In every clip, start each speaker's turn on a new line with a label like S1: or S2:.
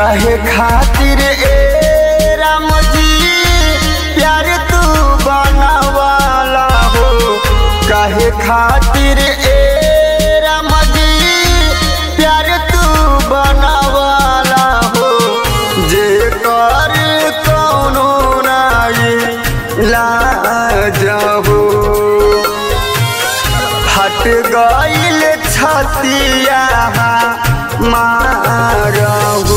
S1: काहे खातिर ए राम जी प्यार तू बनवाला हो काहे खातिर ए राम जी प्यार तू बनवाला हो जे कर कौनो नाई लाज हो हट गईल छतिया मारहू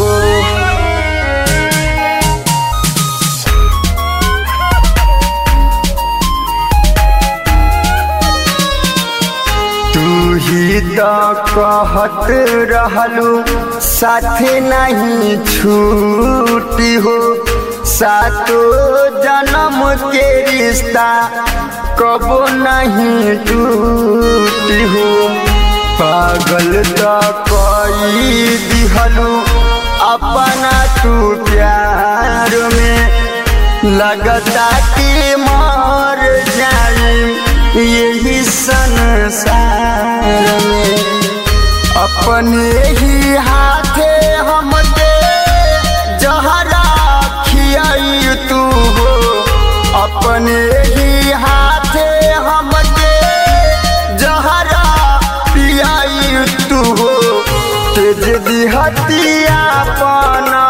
S1: तू ही तो कहत रहलू साथ नहीं छूटी हो सातो जन्म के रिश्ता कबो नहीं टूटी हो पागल तो कई दिहलू अपना तू प्यार में लगता कि मर जाई यही संसार में अपने ही हाथे हम दे जहरा खियाई तू हो अपने ही हाथे हम दे जहरा पियाई तू हो तेज दिहतिया पाना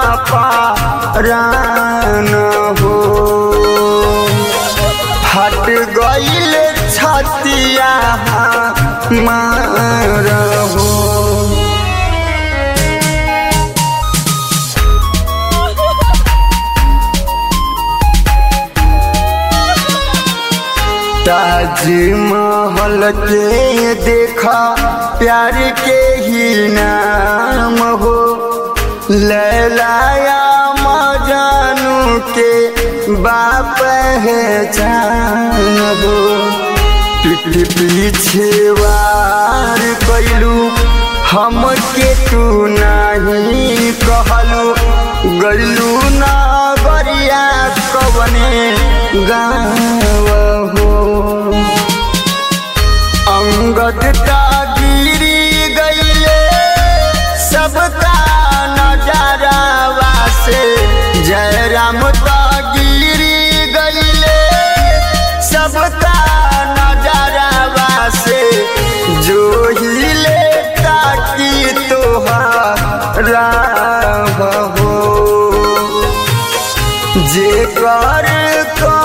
S1: पारान हो हट गईल छतिया मारहो ताजमहल के देखा प्यार के ही नाम हो लैलाया मजानू के बाप है जान हो पीठ पीछे वार कैलू हम के तू नहीं कहलू गलू ना गरिया कवने गाँव हो अंगद का गिरी गईले सबका नजरावा से जय राम का गिरी गईले सबका नजरावा से जो हिले ताकि तोहारा हो जे कर